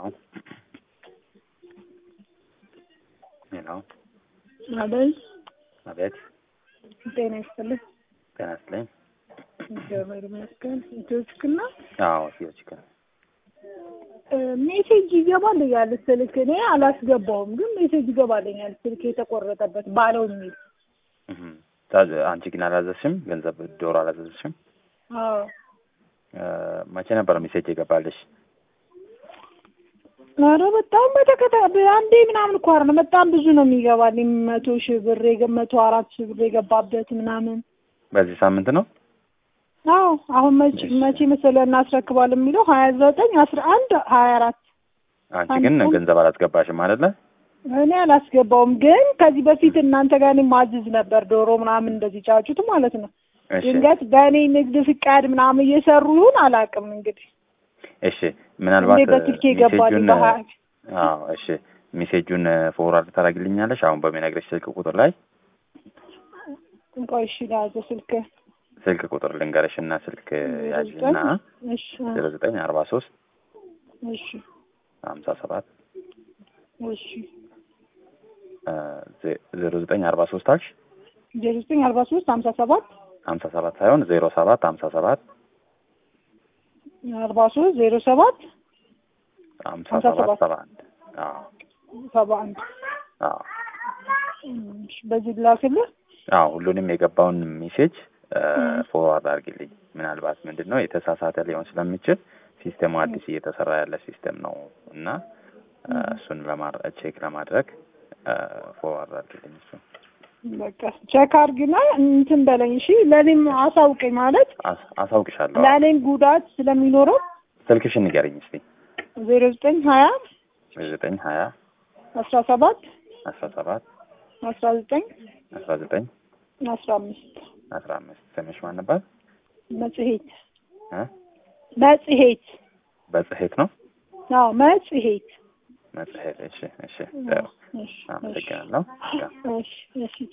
ሄሎ አቤት አቤት ጤና ይስጥልኝ። ጤና ይስጥልኝ። እግዚአብሔር ይመስገን። ኢትዮችክና አዎ ቴዎችክን ሜሴጅ ይገባልኛል ስልክ እኔ አላስገባውም፣ ግን ሜሴጅ ይገባልኛል ስልክ የተቆረጠበት ባለው የሚል አንቺ ግን አላዘዝሽም? ገንዘብ ዶሮ አላዘዝሽም? አዎ መቼ ነበር ሜሴጅ የገባልሽ? ኧረ በጣም በተከታታይ አንዴ ምናምን እኮ አይደለም፣ በጣም ብዙ ነው የሚገባልኝ። መቶ ሺህ ብር የገ- መቶ አራት ሺህ ብር የገባበት ምናምን። በዚህ ሳምንት ነው? አዎ አሁን መቼ መቼ መሰለህ እናስረክባለን የሚለው ሀያ ዘጠኝ አስራ አንድ ሀያ አራት አንቺ ግን አንድ- ገንዘብ አላስገባሽም አይደለ? እኔ አላስገባውም፣ ግን ከዚህ በፊት እናንተ ጋር እኔ ማዝዝ ነበር ዶሮ ምናምን እንደዚህ ጫጩት ማለት ነው። እሺ ድንገት በእኔ ንግድ ፍቃድ ምናምን እየሰሩ ይሁን አላውቅም። እንግዲህ እሺ ምናልባት እንዴ በስልክ የገባልኝ ሜሴጁን በሀያ አዎ እሺ ሜሴጁን ፎርዋርድ ታደርግልኛለሽ አሁን በሚነግረሽ ስልክ ቁጥር ላይ ቆይ እሺ ላዘ ስልክ ስልክ ቁጥር ልንገረሽ እና ስልክ ያዥና እሺ ዜሮ ዘጠኝ አርባ ሶስት እሺ ሀምሳ ሰባት እሺ ዜሮ ዘጠኝ አርባ ሶስት አልሽ ዜሮ ዘጠኝ አርባ ሶስት ሀምሳ ሰባት ሀምሳ ሰባት ሳይሆን ዜሮ ሰባት ሀምሳ ሰባት አርባ ሶስት ዜሮ ሰባት ሀምሳ ሀምሳ ሰባት ሰባት ሰባ አንድ አዎ ሰባ አንድ አዎ እሺ በዚህ ላክልህ አዎ ሁሉንም የገባውን ሜሴጅ ፎርዋርድ አድርጊልኝ። ምናልባት ምንድን ነው የተሳሳተ ሊሆን ስለሚችል ሲስተሙ አዲስ እየተሰራ ያለ ሲስተም ነው እና እ፣ እሱን ለማድረግ ቼክ ለማድረግ ፎርዋርድ አድርጊልኝ። እሱ በቃ ቼክ አድርግና እንትን በለኝ እሺ ለእኔም አሳውቀኝ ማለት አስ- አሳውቅሻለሁ። ለእኔም ጉዳት ስለሚኖረው ስልክሽን ንገረኝ እስቲ። ዜሮ ዘጠኝ ሀያ ዘጠኝ ሀያ አስራ ሰባት አስራ ሰባት አስራ ዘጠኝ አስራ ዘጠኝ አስራ አምስት አስራ አምስት ስምሽ ማን ነበር? መጽሔት እ? መጽሔት በጽሔት ነው አዎ መጽሔት መጽሔት። እሺ እሺ፣ ጥሩ እሺ አመሰግናለሁ። እሺ እሺ